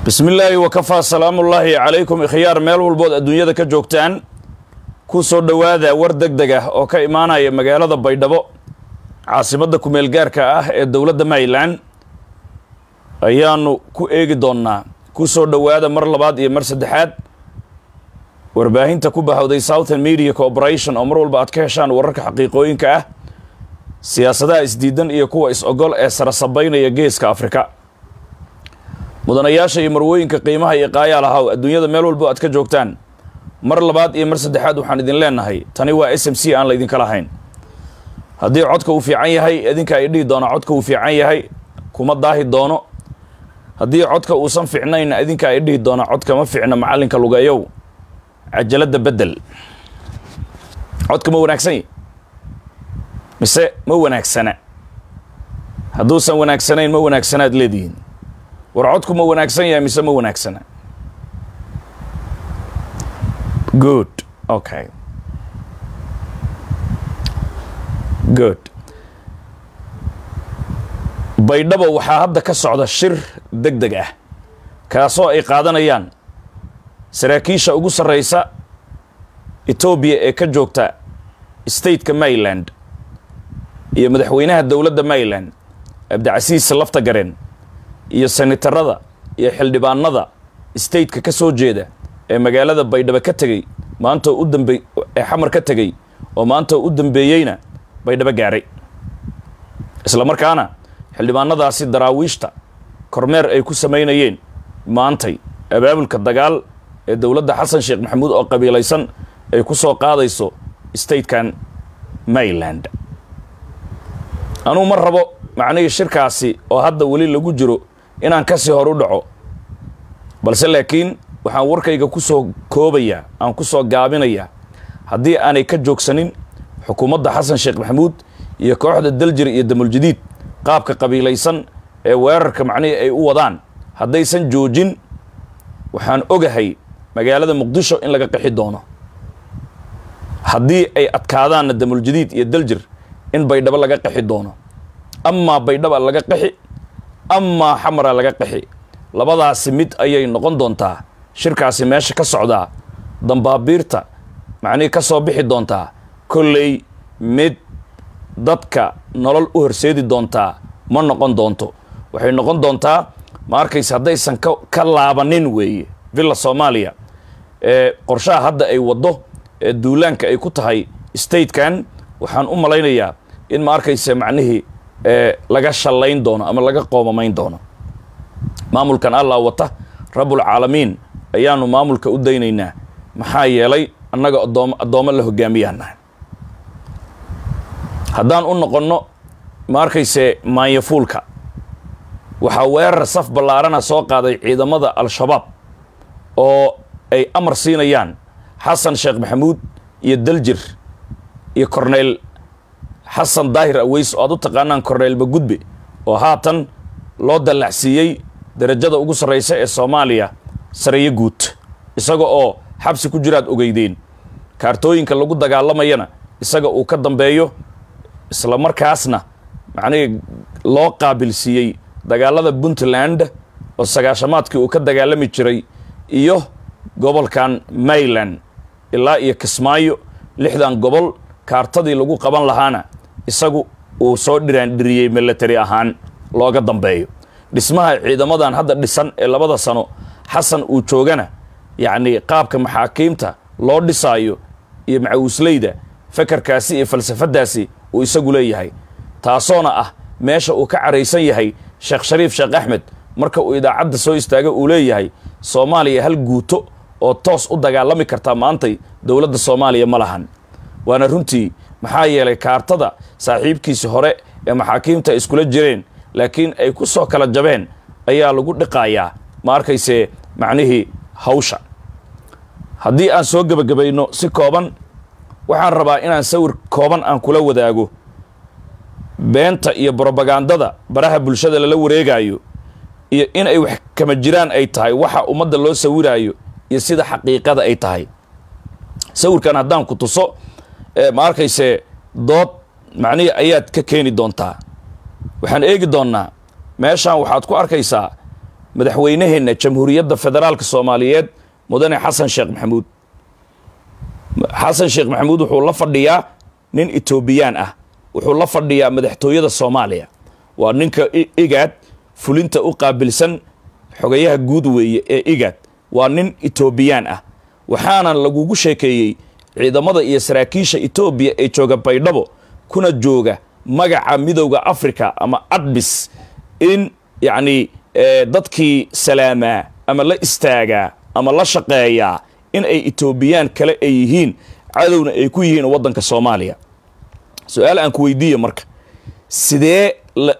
bismi illaahi wakafaa salaamullaahi calaykum ikhyaar meel walbood adduunyada ka joogtaan ku soo dhowaada war deg deg ah oo ka imaanaya magaalada baydhabo caasimadda kumeel gaarka ah ee dowladda maryland ayaanu ku eegi doonnaa ku soo dhowaada mar labaad iyo mar saddexaad warbaahinta ku bahowday southern media corporation oo mar walba aad ka heshaan wararka xaqiiqooyinka ah siyaasadaha isdiidan iyo kuwa is-ogol ee sarasabaynaya geeska afrika mudanayaasha iyo marwooyinka qiimaha iyo qaayaal ahaw adduunyada meel walbo aad ka joogtaan mar labaad iyo mar saddexaad waxaan idin leenahay tani waa s m c aan laydinka lahayn haddii codka uu fiican yahay idinka ay dhihi doona codka uu fiican yahay kuma daahi doono haddii codka uusan fiicnayna idinka ay dhihi doona codka ma fiicna macallinka lugeeyow cajaladda beddel codka ma wanaagsan yahy mise ma wanaagsana hadduusan wanaagsanayn ma wanaagsanaad leedihiin war codku ma wanaagsan yahay mise ma wanaagsana good okay good baydhabo waxaa hadda ka socda shir deg deg ah kaasoo ay qaadanayaan saraakiisha ugu sarreysa etoobiya ee ka joogta stateka maryland iyo madaxweynaha dowladda maryland cabdicasiis lafta gareen iyo senatarada iyo xildhibaanada stateka ka soo jeeda ee magaalada baydhabo ka tegey maantoo u dambe ee xamar ka tegey oo maantoo u dambeeyeyna baydhabo gaaray isla markaana xildhibaanadaasi daraawiishta kormeer ay ku samaynayeen maantay abaabulka dagaal ee dowladda xasan sheekh maxamuud oo qabiilaysan ay ku soo qaadayso statekan maryland anuu ma rabo macnihii shirkaasi oo hadda weli lagu jiro inaan kasii hor u dhaco balse laakiin waxaan warkayga ku soo koobayaa aan ku soo gaabinayaa haddii aanay ka joogsanin xukuumadda xasan sheekh maxamuud iyo kooxda daljir iyo damuljadiid qaabka qabiilaysan ee weerarka macnihii ay u wadaan haddaysan joojin waxaan ogahay magaalada muqdisho in laga qixi doono haddii ay adkaadaanna damuljadiid iyo daljir in baydhabo laga qixi doono amaa baydhaba laga qixi amaa xamara laga qixi labadaasi mid ayay noqon doontaa shirkaasi meesha ka socdaa dambaabiirta macnihii ka soo bixi doontaa kolley mid dadka nolol u horseedi doontaa ma noqon doonto waxay noqon doontaa ma arkaysa haddaysan ka ka laabanin weeye villa soomaaliya ee qorshaha hadda ay waddo ee duulaanka ay ku tahay statekan waxaan u malaynayaa in ma arkaysa macnihii laga shallayn doono ama laga qoomamayn doono maamulkan allah wata rabbulcaalamiin ayaanu maamulka u daynaynaa maxaa yeelay annaga adoom addoommo la hogaamiyaanahay haddaan u noqonno ma arkayse maanyafuulka waxaa weerar saf ballaarana soo qaaday ciidamada al-shabaab oo ay amar siinayaan xasan sheekh maxamuud iyo daljir iyo corneyl xasan daahir aweys oo aad u taqaanaan corneyl bagudbe oo haatan loo dallacsiiyey darajada ugu sarraysa ee soomaaliya sareeyo guud isaga oo xabsi ku jiraad ogeydeen kaartooyinka lagu dagaalamayana isaga uu ka dambeeyo isla markaasna macnihii loo qaabilsiiyey dagaalada puntland oo sagaashamaadkii uu ka dagaalami jiray iyo gobolkan maryland ilaa iyo kismaayo lixdan gobol kaartadii lagu qaban lahaana isagu uu soo dhiraandhiriyey milatary ahaan looga dambeeyo dhismaha ciidamadan hadda dhisan ee labada sano xasan uu joogana yacnii qaabka maxaakiimta loo dhisaayo iyo macawisleyda fakarkaasi iyo falsafadaasi uu isagu leeyahay taasoona ah meesha uu ka caraysan yahay sheekh shariif sheekh axmed marka uu idaacadda soo istaaga uu leeyahay soomaaliya hal guuto oo toos u dagaalami kartaa maantay dowladda soomaaliya ma lahan waana runtii maxaa yeelay kaartada saaxiibkiisi hore ee maxaakiimta ay iskula jireen laakiin ay ku soo kala jabeen ayaa lagu dhiqaayaa ma arkayse macnihii hawsha haddii aan soo gebagabayno si kooban waxaan rabaa inaan sawir kooban aan kula wadaago beenta iyo brobagandada baraha bulshada lala wareegaayo iyo in ay wax kama jiraan ay tahay waxa ummadda loo sawiraayo iyo sida xaqiiqada ay tahay sawirkan haddaan ku tuso ma arkayse dood macnihii ayaad ka keeni doontaa waxaan eegi doonnaa meeshaan waxaad ku arkaysaa madaxweynaheenna jamhuuriyadda federaalka soomaaliyeed mudane xasan sheekh maxamuud xasan sheekh maxamuud wuxuu la fadhiyaa nin etoobiyaan ah wuxuu la fadhiyaa madaxtooyada soomaaliya waa ninka igaad fulinta u qaabilsan xogayaha guud weeye ee igaad waa nin etoobiyaan ah waxaana lagugu sheekeeyey ciidamada iyo saraakiisha etoobiya ee jooga baydhabo kuna jooga magaca midowda africa ama adbis in yacni dadkii salaamaa ama la istaagaa ama la shaqeeyaa in ay etoobiyaan kale ay yihiin cadowna ay ku yihiin waddanka soomaaliya su-aal aan ku weydiiya marka sidee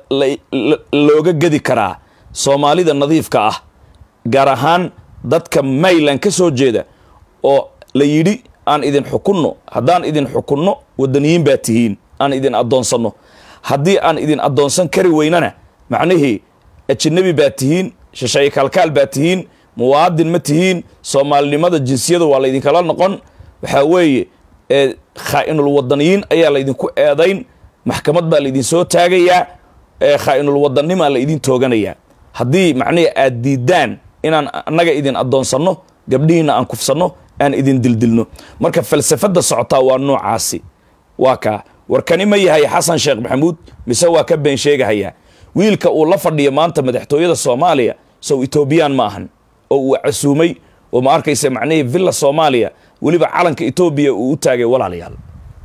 looga gedi karaa soomaalida nadiifka ah gaar ahaan dadka mayland ka soo jeeda oo la yidhi aan idin xukunno haddaan idin xukunno waddaniyiin baa tihiin aan idin addoonsanno haddii aan idin addoonsan kari weynana macnihii ajinabi baa tihiin shisheeye kaalkaal baa tihiin muwaadin ma tihiin soomaalinimada jinsiyada waa laydinkala noqon waxaa weeye khaa'inul wadaniyiin ayaa laydinku eedayn maxkamad baa laydin soo taagayaa khaa'inul wadanimaa laydin tooganayaa haddii macnihi aad diidaan inaan annaga idin addoonsanno gabdhihiina aan kufsanno aan idin dildilno marka falsafadda socotaa waa noocaasi waa kaa warkani ma yahay xasan sheekh maxamuud mise waa ka been sheegahayaa wiilka uu la fadhiyo maanta madaxtooyada soomaaliya sow etoobiyaan ma ahan oo uu casuumay oo ma arkaysa macnihii villa soomaaliya weliba calanka etoobiya uu u taagay walaalayaal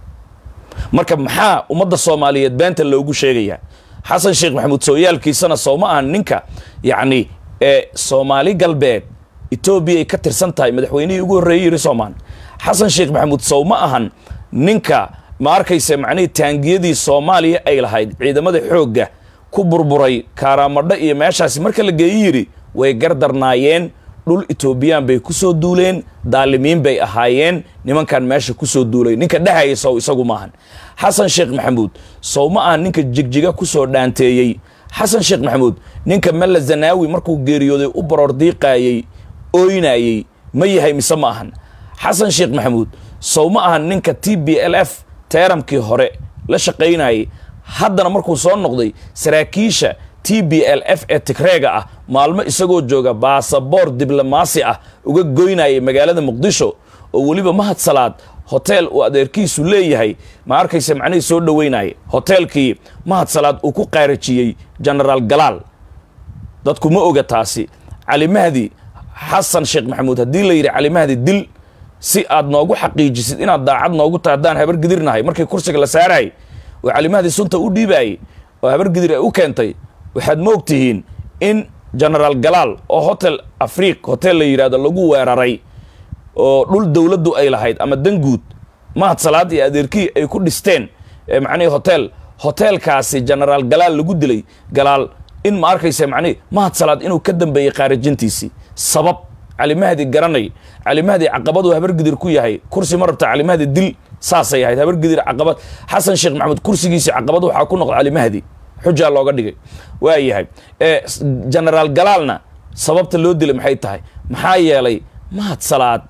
marka maxaa ummadda soomaaliyeed beenta loogu sheegayaa xasan sheekh maxamuud sooyaalkiisana sow ma ahan ninka yacni ee soomaali galbeed etoobiya ay ka tirsan tahay madaxweynihii ugu horreeyey yiri soomaan xasan sheekh maxamuud sow ma ahan ninka ma arkaysa macnihii taangiyadii soomaaliya ay lahayd ciidamada xoogga ku burburay kaaramadho iyo meeshaasi marka la geeyi yidhi way gardarnaayeen dhul etoobiyaan bay ku soo duuleen daalimiin bay ahaayeen nimankan meesha ku soo duulay ninka dhehaya sow isagu maahan xasan sheekh maxamuud sow ma ahan ninka jigjiga ku soo dhaanteeyey xasan sheekh maxamuud ninka malla zanaawi markuu geeriyooday u baroor diiqaayey ooynayey ma yahay mise ma ahan xasan sheekh maxamuud sow ma ahan ninka t b l f teeramkii hore la shaqaynayay haddana markuu soo noqday saraakiisha t b l f ee tigreega ah maalmo isagoo jooga baasaboor diblomaasi ah uga goynayay magaalada muqdisho oo weliba mahad salaad hoteel uu adeerkiisu leeyahay ma arkaysa macnihii soo dhoweynaya hoteelkii mahad salaad uu ku qaarajiyey genaraal galaal dadku ma oga taasi cali mahdi xasan sheekh maxamuud haddii la yidhi cali mahdi dil si aad noogu xaqiijisid inaad daacad noogu tahay haddaan habargidirnahay markii kursiga la saarayay oo cali mahdi sunta u dhiibaayey oo habargidir ay u keentay waxaad ma og tihiin in genaraal galaal oo hotel afriq hotel la yidhahdo lagu weeraray oo dhul dowladdu ay lahayd ama danguud mahad salaad iyo adeerkii ay ku dhisteen macnihii hotel hoteelkaasi genaraal galaal lagu dilay galaal in ma arkaysa macnihi mahad salaad inuu ka dambeeyey qaarajintiisii sabab calimahdi garanay calimahdi caqabaduu habargidir ku yahay kursi ma rabta calimahdi dil saasay ahayd habargidir caqabad xasan sheekh maxamuud kursigiisii caqabad waxaa ku noqda calimahdi xujaa looga dhigay waa yahay genaraal galaalna sababta loo dilay maxay tahay maxaa yeelay mahad salaad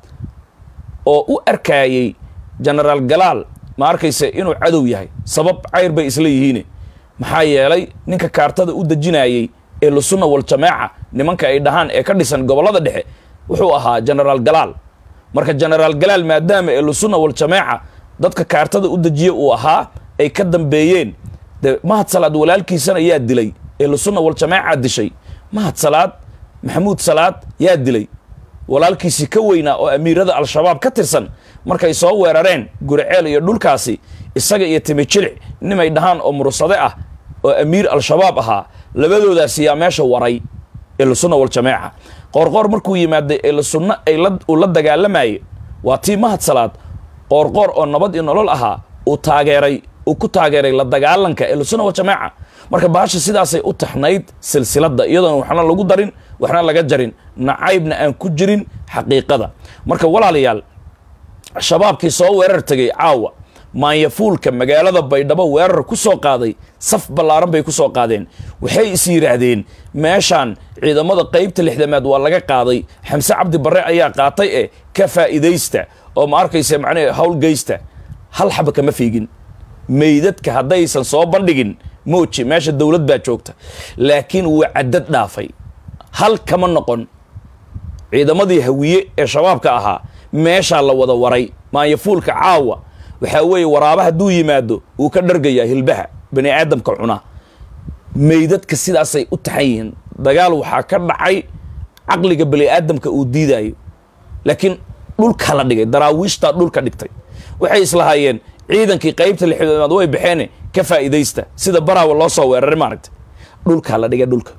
oo u arkaayey genaraal galaal ma arkaysa inuu cadow yahay sabab cayr bay isla yihiine maxaa yeelay ninka kaartada u dejinayey ee lusunna waljamaaca nimanka ay dhahaan ee ka dhisan gobollada dhexe wuxuu ahaa genaraal galaal marka genaraal galaal maadaama ee lusunna waljamaaca dadka kaartada u dejiye uu ahaa ay ka dambeeyeen de mahad salaad walaalkiisana yaa dilay ee lusunna waljamaaca dishay mahad salaad maxamuud salaad yaa dilay walaalkiisii ka weynaa oo amiirada al-shabaab ka tirsan markay soo weerareen guriceel iyo dhulkaasi isaga iyo timijilic nimay dhahaan oo mursade ah oo amiir al-shabaab ahaa labadoodaasi yaa meesha waray ehlusunna waljamaaca qoorqoor markuu yimaaday ehlusunna ay uu la dagaalamayay waa tii mahad salaad qoorqoor oo nabad iyo nolol ahaa uu taageeray uu ku taageeray la dagaalanka ehlusunna waljamaaca marka bahasha sidaasay u taxnayd silsiladda iyadoona waxna lagu darin waxna laga jarin nacaybna aan ku jirin xaqiiqada marka walaalayaal shabaabkii soo weerar tegay caawa maanyafuulka magaalada baydhabo weerar ku soo qaaday saf ballaaran bay ku soo qaadeen waxay is yidhaahdeen meeshaan ciidamada qaybta lixdamaad waa laga qaaday xamse cabdi barre ayaa qaatay ee ka faa'iidaysta oo ma arkaysa macnahe howlgeysta hal xaba kama fiigin meydadka haddaysan soo bandhigin mooji meesha dowlad baa joogta laakiin wuu caddad dhaafay hal kama noqon ciidamadii hawiye ee shabaabka ahaa meeshaa la wada waray maanyafuulka caawa waxaa weeye waraaba hadduu yimaado wuu ka dhargayaa hilbaha bani aadamka cunaa meydadka sidaasay u taxan yihiin dagaal waxaa ka dhacay caqliga bani aadamka uu diidaayo laakiin dhulka la dhigay daraawiishtaa dhulka dhigtay waxay islahaayeen ciidankii qaybta lixdoomaad way baxeen ka faa'iidaysta sida baraawa loo soo weeraray maaragta dhulkaa la dhigay dhulka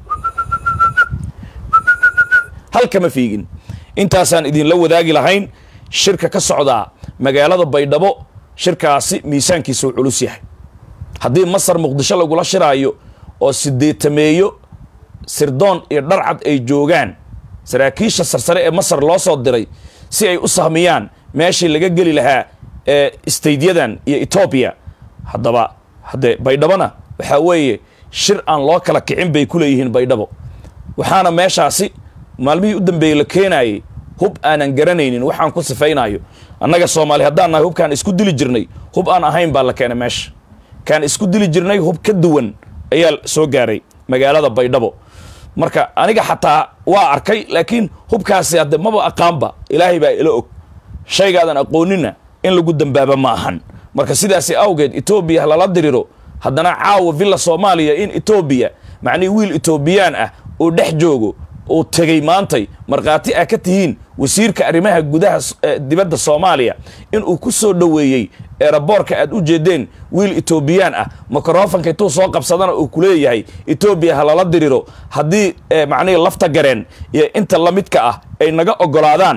halkama fiigin intaasaan idinla wadaagi lahayn shirka ka socdaa magaalada baydhabo shirkaasi miisaankiisuu culus yahay haddii masar muqdisho lagula shiraayo oo sideetameeyo sirdoon iyo dharcad ay joogaan saraakiisha sarsare ee masar loo soo diray si ay u sahmiyaan meeshii laga geli lahaa ee staydyadan iyo etoobiya haddaba haddee baydhabona waxaa weeye shir aan loo kala kicin bay ku leeyihiin baydhabo waxaana meeshaasi maalmihii u dambeeyey la keenaayey hub aanan garanaynin waxaan ku sifaynayo annaga soomaali haddaan nahay hubkaan isku dili jirnay hub aan ahayn baa la keenay meesha kaan isku dili jirnay hub ka duwan ayaa soo gaaray magaalada baydhabo marka aniga xataa waa arkay laakiin hubkaasi hadde maba aqaanba ilaahay baa ila og shaygaadan aqoonina in lagu dambaaba ma ahan marka sidaasi awgeed etoobiya lala diriro haddana caawa villa soomaaliya in etoobiya macnihii wiil etoobiyaan ah oo dhex joogo uu tegey maantay markhaati ah ka tihiin wasiirka arrimaha gudaha dibadda soomaaliya inuu ku soo dhoweeyey eeraboorka aad u jeedeen wiil etoobiyaan ah mikrofanka intuu soo qabsadana uu ku leeyahay etoobiya ha lala diriro haddii macnihii lafta gareen iyo inta la midka ah ay naga ogolaadaan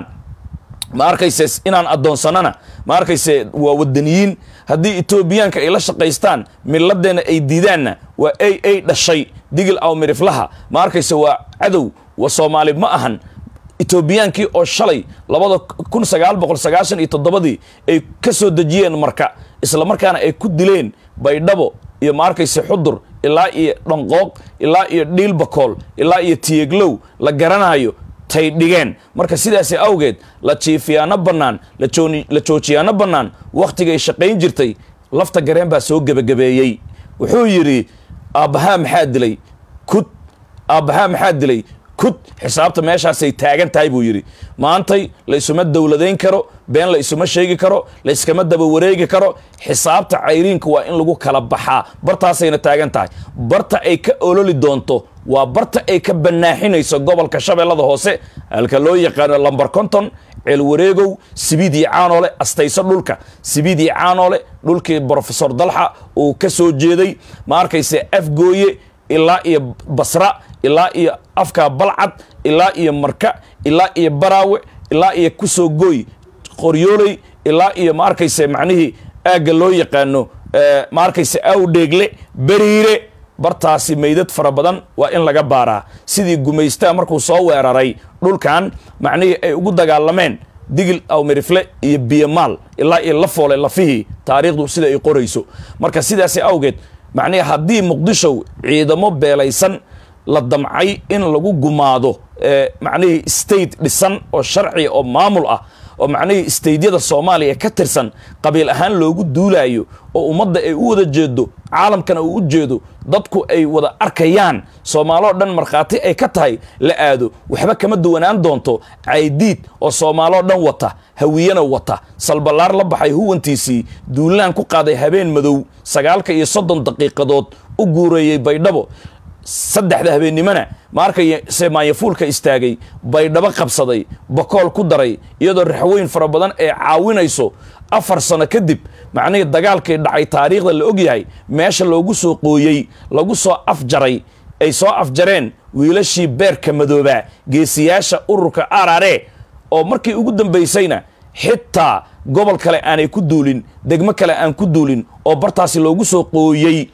ma arkayse inaan addoonsanana ma arkayse waa wadaniyiin haddii etoobiyaanka ay la shaqaystaan miladeenna ay diidaanna waa ay ay dhashay digil aw miriflaha ma arkayse waa cadow wa soomaali ma ahan etoobiyaankii oo shalay labada kun sagaal boqol sagaashan iyo toddobadii ay ka soo dejiyeen marka isla markaana ay ku dileen baydhabo iyo ma arkayse xudur ilaa iyo dhanqooq ilaa iyo dhiilbakool ilaa iyo tiyeglow la garanayo tay dhigeen marka sidaasi awgeed la jiifiyaano bannaan la joojiyaano bannaan wakhtigay shaqayn jirtay lafta gareen baa soo gebagabeeyey wuxuu yidhi aabbahaa maxaa dilay kud aabbahaa maxaa dilay kud xisaabta meeshaasay taagan tahay buu yidhi maantay la isuma dowladayn karo been la isuma sheegi karo la iskama daba wareegi karo xisaabta cayriinka waa in lagu kala baxaa bartaasayna taagan tahay barta ay ka ololi doonto waa barta ay ka banaaxinayso gobolka shabeellada hoose halka loo yaqaano lambar konton ceelwareegow sibiid iyo caanoole astayso dhulka sibiid iyo caanoole dhulkii brofesor dalxa uu ka soo jeeday ma arkayse afgooye ilaa iyo basra ilaa iyo afka balcad ilaa iyo marka ilaa iyo baraawe ilaa iyo kusoo gooy qoryooley ilaa iyo ma arkayse macnihii aagga loo yaqaano ma arkayse awdheegle beriire bartaasi meydad fara badan waa in laga baaraa sidii gumaystaa markuu soo weeraray dhulkan macnihii ay ugu dagaalameen digil awmirifle iyo biyomaal ilaa iyo la foole lafihii taariikhdu sida ay qorayso marka sidaasi awgeed macnihi haddii muqdisho ciidamo beelaysan la damcay in lagu gumaado macnihii state dhisan oo sharciga oo maamul ah oo macnihii staydyada soomaaliya ka tirsan qabiil ahaan loogu duulaayo oo ummadda ay u wada jeedo caalamkana uu u jeedo dadku ay wada arkayaan soomaaloo dhan markhaati ay ka tahay la aado waxba kama duwanaan doonto caydiid oo soomaaloo dhan wata hawiyana wata salballaar la baxay huwantiisii duulaan ku qaaday habeen madow sagaalka iyo soddon daqiiqadood u guureeyey baydhabo saddexda habeennimona ma arkayse maanyafuulka istaagay baydhabo qabsaday bakool ku daray iyadoo raxweyn fara badan ee caawinayso afar sano kadib macnihii dagaalkii dhacay taariikhda la ogyahay meesha loogu soo qooyey lagu soo afjaray ay soo afjareen wiilashii beerka madoobaa geesiyaasha ururka arare oo markii ugu dambaysayna xitaa gobol kale aanay ku duulin degmo kale aan ku duulin oo bartaasi loogu soo qooyey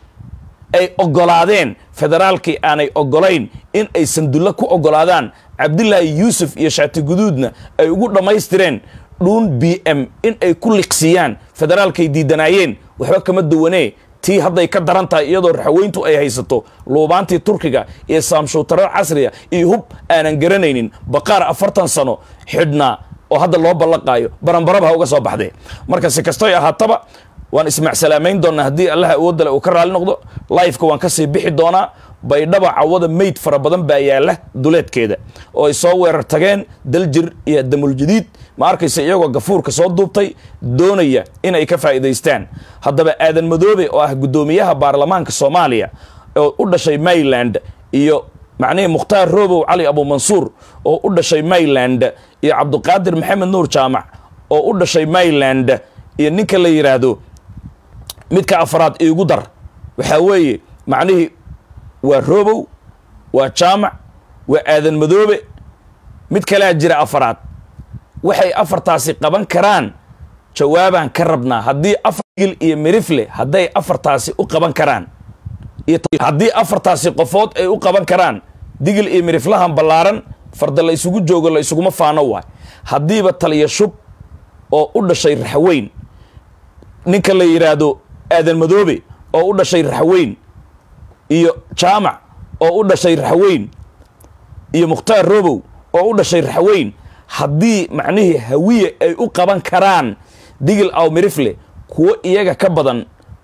ay oggolaadeen federaalkii aanay oggolayn in ay sandulle ku oggolaadaan cabdilaahi yuusuf iyo shaati guduudna ay ugu dhammaystireen dhuun b m in ay ku liqsiiyaan federaalkay diidanaayeen waxba kama duwanee tii hadday ka daran tahay iyadoo raxweyntu ay haysato luubaantii turkiga iyo saamshuutaro casriya iyo hub aanan garanaynin baqaar afartan sano xidhnaa oo hadda loo ballaqaayo baranbaraba ha uga soo baxdee marka si kastoy ahaataba waan ismaacsalaamayn doonaa haddii allaha awoodale uu ka raali noqdo lifeka waan kasii bixi doonaa baydhaba cawada meyd fara badan baa yaalla duleedkeeda oo ay soo weerar tageen daljir iyo damuljadiid ma arkaysa iyagoo gafuurka soo duubtay doonaya inay ka faa'iidaystaan haddaba aadan madoobe oo ah guddoomiyaha baarlamaanka soomaaliya oo u dhashay mayland iyo macnihii mukhtaar roobow cali abuumansuur oo u dhashay mayland iyo cabduqaadir maxamed nuur jaamac oo u dhashay mayland iyo ninka la yidhaahdo midka afraad iigu dar waxaa weeye macnihii waa roobow waa jaamac waa aadan madoobe mid kalea jira afaraad waxay afartaasi qaban karaan jawaabaan ka rabnaa haddii afar gil iyo mirifle hadday afartaasi u qaban karaan haddii afartaasi qofood ay u qaban karaan digil iyo miriflahan ballaaran farda la isugu joogo la isuguma faano waay haddiiba taliya shub oo u dhashay raxweyn ninka la yidhaahdo aadan madoobe oo u dhashay raxweyn iyo jaamac oo u dhashay raxweyn iyo mukhtaar robow oo u dhashay raxweyn haddii macnihii hawiye ay u qaban karaan digil aw mirifle kuwo iyaga ka badan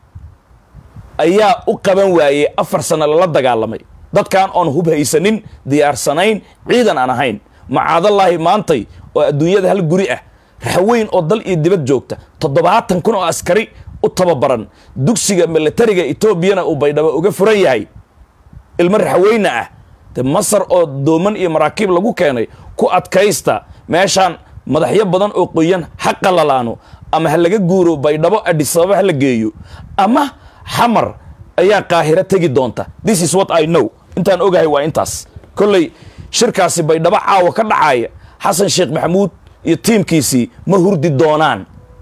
ayaa u qaban waayey afar sano lala dagaalamay dadkan oon hub haysanin diyaarsanayn ciidan aan ahayn macaadallaahi maantay oo adduunyada hal guri ah raxweyn oo dal iyo dibad joogta toddobaatan kun oo askari u tababaran dugsiga milatariga etoobiyana uu baydhabo uga furan yahay ilmo raxweyna ah de masar oo dooman iyo maraakiib lagu keenay ku adkaysta meeshaan madaxyo badan oo qoyan ha qalalaano ama ha laga guuro baydhabo adhisababa ha la geeyo ama xamar ayaa qaahiro tegi doonta this is what i know intaan ogahay waa intaas kolley shirkaasi baydhabo caawa ka dhacaya xasan sheekh maxamuud iyo tiimkiisii ma hurdi doonaan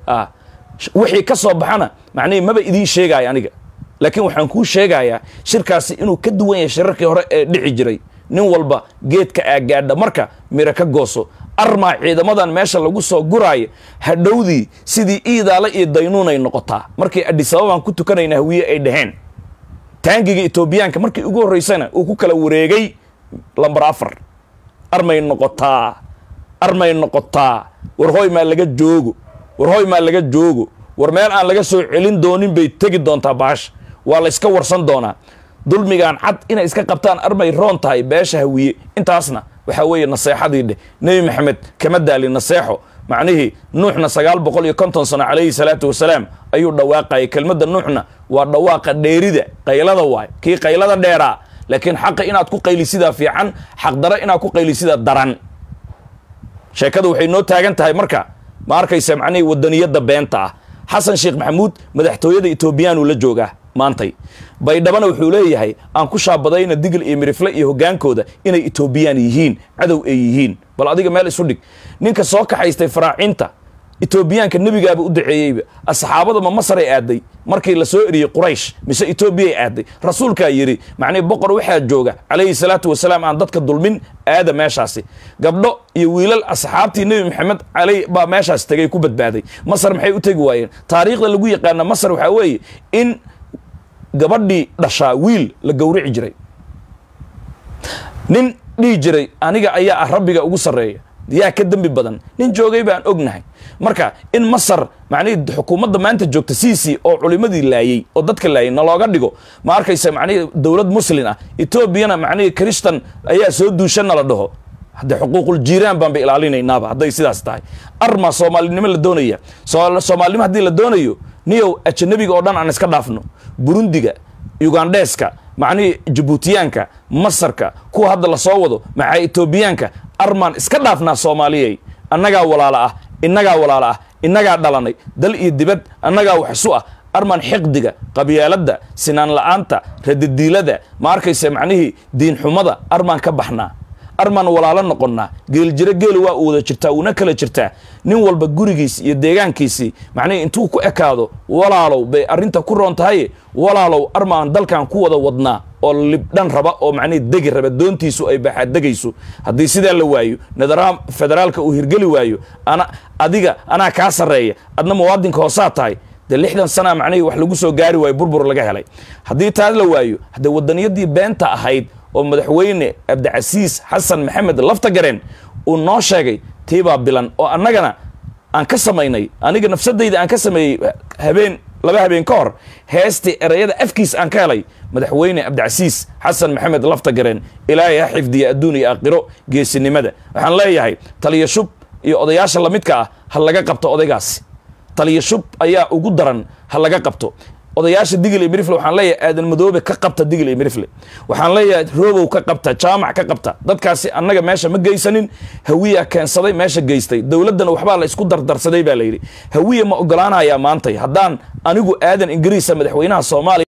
wixii ka soo baxana macnihii maba idiin sheegaya aniga laakiin waxaan kuu sheegayaa shirkaasi inuu ka duwan yahay shirarkii hore ee dhici jiray nin walba geedka aagaadha marka miro ka gooso armaa ciidamadan meesha lagu soo guraayo hadhowdii sidii iidaale iyo daynuunay noqotaa markii adhisababaan ku tukanayna hawiye ay dhaheen taangiga etoobiyaanka markii ugu horreysana uu ku kala wareegay lambar afar armay noqotaa armay noqotaa war hoy maa laga joogo war hoy maa laga joogo war meel aan laga soo celin doonin bay tegi doontaa baasha waa la yska warsan doonaa dulmigaan cad inay iska qabtaan armay roon tahay beesha hawiye intaasna waxaa weeye naseexadii dheh nebi maxamed kama daali naseexo macnihii nuuxna sagaal boqol iyo konton sano calayhi salaatu wasalaam ayuu dhawaaqayay kelmadda nuuxna waa dhawaaqa dheerida qaylada waay kii qaylada dheeraa laakiin xaqa inaad ku qaylisidaa fiican xaqdaro inaad ku qaylisidaa daran sheekadu waxay noo taagan tahay marka ma arkaysa macnihii wadaniyadda beenta ah xasan sheekh maxamuud madaxtooyada etoobiyaanuu la joogaa maantay baydhabana wuxuu leeyahay aan ku shaabadayna digil iyo mirifle iyo hoggaankooda inay etoobiyaan yihiin cadow ay yihiin bal adiga meel isu dhig ninka soo kaxaystay faraacinta etoobiyaanka nebigaaba u daceeyeyba asxaabada ma masaray aaday markii la soo eriyey quraysh mise etoobiyay aaday rasuulkaa yidhi macnihi boqor waxaa jooga calayhi salaatu wasalaam aan dadka dulmin aada meeshaasi gabdho iyo wiilal asxaabtii nebi maxamed caley baa meeshaas tegay ku badbaaday masar maxay u tegi waayeen taariikhda lagu yaqaana masar waxaa weeye in gabadhii dhashaa wiil la gowrici jiray nin dhihi jiray aniga ayaa ah rabbiga ugu sarreeya yaa ka dembi badan nin joogay baan ognahay marka in masar macnihii xukuumadda maanta joogta cic oo culimadii laayey oo dadka laayey nalooga dhigo ma arkaysa macnihii dowlad muslin ah etoobiyana macnihii kristan ayaa soo duushana la dhaho haddee xuquuqul jiiraan baanba ilaalinaynaaba hadday sidaas tahay arma soomaalinimo la doonaya soomaalinimo haddii la doonayo niyow ajanabiga oo dhan aan iska dhaafno burundiga ugandheeska macnihii jabuutiyaanka masarka kuwa hadda la soo wado maxaa etoobiyaanka armaan iska dhaafnaa soomaaliyey annagaa walaalo ah innagaa walaalo ah innagaa dhalanay dal iyo dibad annagaa waxsu ah armaan xiqdiga qabyaaladda sinaan la'aanta radadiilada ma arkaysa macnihii diinxumada armaan ka baxnaa armaan walaalo noqonnaa geeljiro geelu waa u wada jirtaa uuna kala jirtaa nin walba gurigiis iyo deegaankiisii macnihii intuu ku ekaado walaalow bay arrinta ku roon tahaye walaalow armaan dalkan ku wada wadnaa oo libdhan raba oo macnihii degi raba doontiisu ay baxaadegayso haddii sidaa la waayo nadaraha federaalka uu hirgeli waayo ana adiga anaa kaa sarreeya adna muwaadinka hoosaa tahay dee lixdan sana macnihii wax lagu soo gaari waayo burbur laga helay haddii taas la waayo haddee wadaniyadii beenta ahayd oo madaxweyne cabdicasiis xasan maxamed laftagareen uu noo sheegay tiibaa bilan oo annagana aan ka samaynay aniga nafsadayda aan ka sameeyey habeen laba habeen ka hor heestii erayada afkiis aan ka helay madaxweyne cabdicasiis xasan maxamed laftagareen ilaahay ha xifdiya adduun iyo aakhiro geesinimada waxaan leeyahay taliya shub iyo odayaasha lamidka ah ha laga qabto odaygaasi taliya shub ayaa ugu daran ha laga qabto odayaasha digil iyo mirifle waxaan leeyahay aadan madoobe ka qabta digil iyo mirifle waxaan leeyahay roobow ka qabta jaamac ka qabta dadkaasi annaga meesha ma geysanin hawiya keensaday meesha geystay dowladdana waxbaa la isku dardarsaday baa la yidhi hawiya ma ogolaanayaa maantay haddaan anigu aadan ingiriisa madaxweynaha soomaaliya